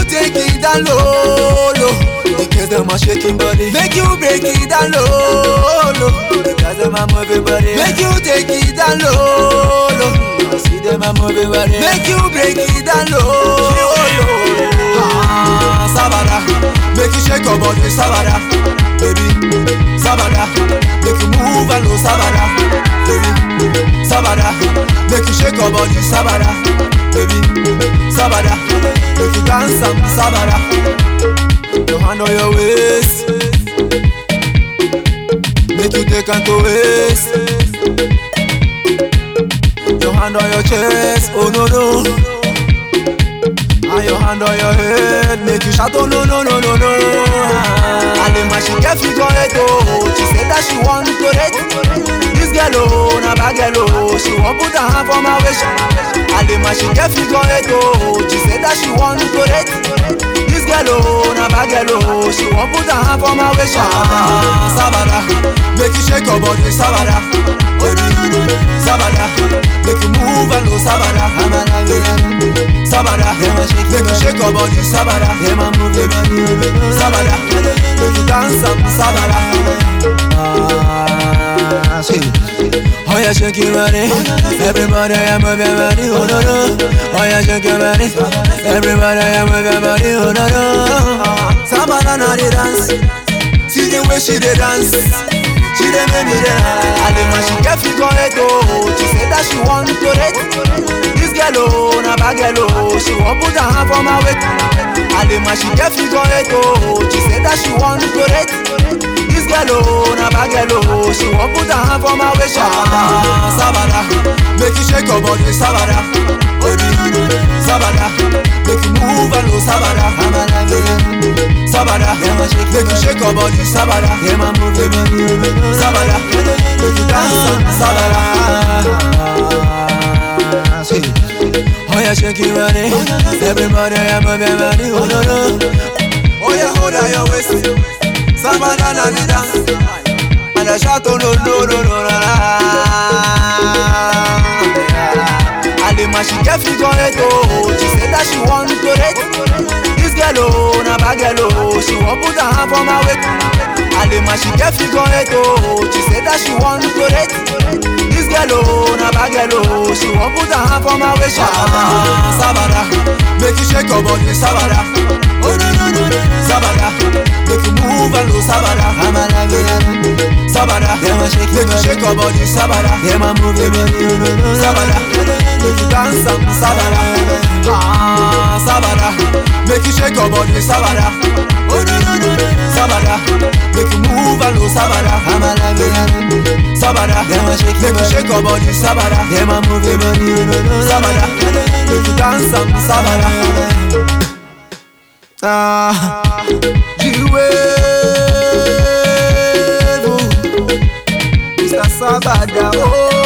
take it down low, low. Because them are shaking body. Make you break it down low, low. Because them are moving body. Make you take it down low, low. I see them are moving body. Make you break it down low, low. Ah, Sabada, make you shake your body, Sabada, baby, Sabada, make you move and go, Sabada, baby, Sabada, make you shake your body, Sabada, baby, Sabada, make you dance and Sabada, your hand on your waist, make you take and to waist, your hand on your chest, oh no no. And your hand on your head, make you shout, oh no, no, no, no, no. And the man she get figure it, oh. She said that she want to it. This girl, oh, na bad girl, oh. She want put her hand for my waist. And the man she get figure it, oh. She said that she want to it. This girl, oh, na bad girl, oh. She want put her hand for my waist. Ah, Sabada, make you shake your body, Sabada. Baby, Sabada, make you move and go, Sabada. Sabada, make you shake your body, Sabada. Sabada, make you dance and Sabada. Ah, see. Oh yeah, shake your body. Everybody, yeah, move your body. Oh no no. Oh yeah, shake your body. Everybody, yeah, move your body. Oh no no. Sabada, na the dance. See the way she dey dance. She dey make me dey high. And the man she get figure it oh. She say that she want to it. This girl oh, na bad girl oh. She want put her hand for my waist. And the man she get figure it oh. She say that she want to it. This girl oh, na bad girl oh. She want put her hand for my waist. Ah, Sabada, make you shake your body, Sabada. Baby, Sabada, make you move and go, Sabada. Sabada, make you shake your body, Sabada. Sabada, make you dance, Sabada. See. Oh yeah, shake your body. Everybody, yeah, move your body. Oh no no. Oh yeah, hold on your waist. Sabada na the dance. And I shout oh no no no no no. And the man she get figure it oh. She said that she want to it. This girl oh, na bad girl oh. She want put her hand for my waist. And the man she get figure it oh. She said that she want to it. This girl oh, na bad girl oh. She want put her hand for my waist. Ah, Sabada, make you shake your body, Sabada. Oh no no no no, Sabada, make you move and go, Sabada. Sabada, make you shake your body, Sabada. Sabada, make you dance and Sabada. Ah, Sabada, make you shake your body, Sabada. Oh no no no, Sabada, make you move and go, Sabada. Sabada, make you shake your body, Sabada. Sabada, make you dance and Sabada. Ah, G-Wave, Mr. Sabada, oh.